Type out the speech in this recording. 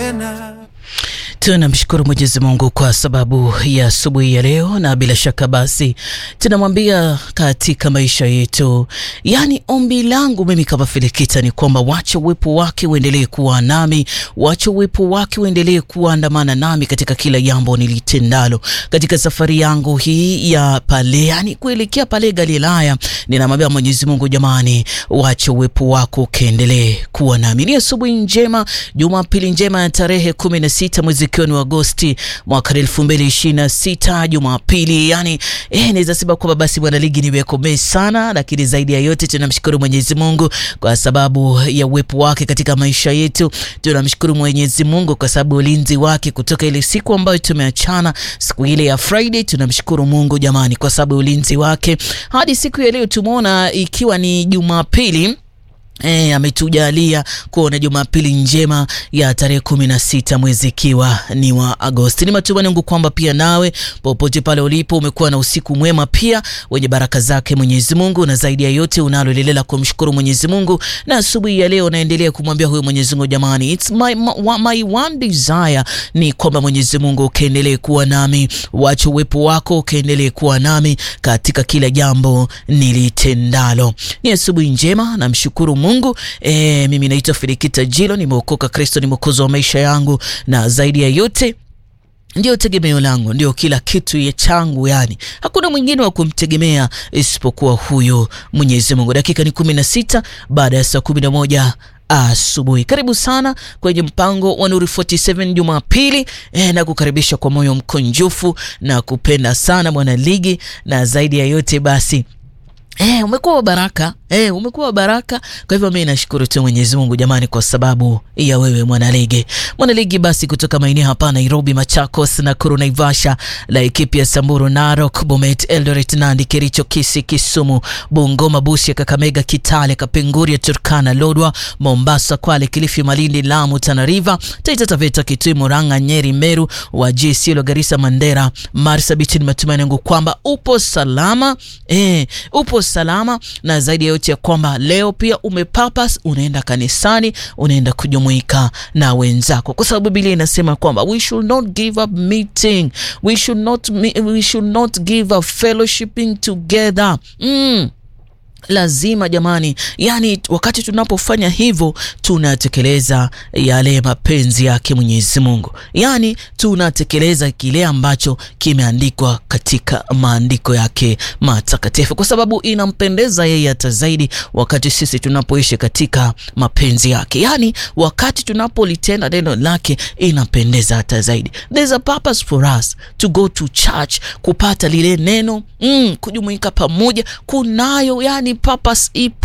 tena. Tunamshukuru Mwenyezi Mungu kwa sababu ya asubuhi ya leo, na bila shaka basi tunamwambia katika maisha yetu, yaani ombi langu mimi kama Filikita ni kwamba wacha uwepo wake uendelee kuwa nami, wacha uwepo wake uendelee kuandamana nami katika kila jambo nilitendalo katika safari yangu hii ya pale, yani kuelekea pale Galilaya. Ninamwambia Mwenyezi Mungu, jamani, wacha uwepo wako ukaendelee kuwa nami. Ni asubuhi njema, Jumapili njema ya tarehe kumi na sita mwezi ikiwa ni Agosti mwaka elfu mbili ishirini na sita Jumapili. Yani eh, naweza sema kwamba basi bwana ligi nimekomee sana, lakini zaidi ya yote tunamshukuru Mwenyezi Mungu kwa sababu ya uwepo wake katika maisha yetu. Tunamshukuru Mwenyezi Mungu kwa sababu ulinzi wake kutoka ile siku ambayo tumeachana, siku ile ya Friday. Tunamshukuru Mungu jamani, kwa sababu ulinzi wake hadi siku ya leo tumeona ikiwa ni Jumapili. E, ametujalia kuona Jumapili njema ya tarehe kumi na sita mwezi ikiwa ni wa Agosti. Ni matumaini yangu kwamba pia nawe popote pale ulipo umekuwa na usiku mwema pia wenye baraka zake Mwenyezi Mungu, na zaidi ya yote unaloendelea kumshukuru Mwenyezi Mungu, na asubuhi ya leo naendelea kumwambia huyo Mwenyezi Mungu, jamani, it's my, my one desire ni kwamba Mwenyezi Mungu ukaendelee kuwa nami, wacha uwepo wako ukaendelee kuwa nami katika kila jambo nilitendalo. Ni asubuhi njema, namshukuru Mungu. E, mimi naitwa Filikita Jilo, nimeokoka. Kristo ni mwokozi wa maisha yangu, na zaidi ya yote ndio tegemeo langu, ndio kila kitu ye changu, yani hakuna mwingine wa kumtegemea isipokuwa huyo Mwenyezi Mungu. Dakika ni kumi na sita baada ya saa kumi na moja asubuhi. Karibu sana kwenye mpango wa Nuru 47 Jumapili e, na kukaribisha kwa moyo mkunjufu na kupenda sana mwana ligi, na zaidi ya yote basi Eh, umekuwa wa baraka eh, umekuwa wa baraka. Kwa hivyo mimi nashukuru tu Mwenyezi Mungu jamani, kwa sababu ya wewe mwanaligi. Mwanaligi basi kutoka maeneo hapa Nairobi, Machakos, Nakuru, Naivasha, Laikipia, Samburu, Narok, Bomet, Eldoret, Nandi, Kericho, Kisii, Kisumu, Bungoma, Busia, Kakamega, Kitale, Kapenguria, Turkana, Lodwa, Mombasa, Kwale, Kilifi, Malindi, Lamu, Tana River, Taita Taveta, Kitui, Murang'a, Nyeri, Meru, Wajir, Isiolo, Garissa, Mandera, Marsabit. Ni matumaini yangu kwamba upo salama eh, upo salama na zaidi ya yote ya kwamba leo pia umepapas, unaenda kanisani, unaenda kujumuika na wenzako, kwa sababu Biblia inasema kwamba we should not give up meeting, we should not, we should not give up fellowshipping together mm. Lazima jamani, yani wakati tunapofanya hivyo tunatekeleza yale mapenzi yake Mwenyezi Mungu, yani tunatekeleza kile ambacho kimeandikwa katika maandiko yake matakatifu, kwa sababu inampendeza yeye hata zaidi wakati sisi tunapoishi katika mapenzi yake, yani wakati tunapolitenda neno lake inapendeza hata zaidi. There's a purpose for us to go to church, kupata lile neno mm, kujumuika pamoja, kunayo yani purpose ipo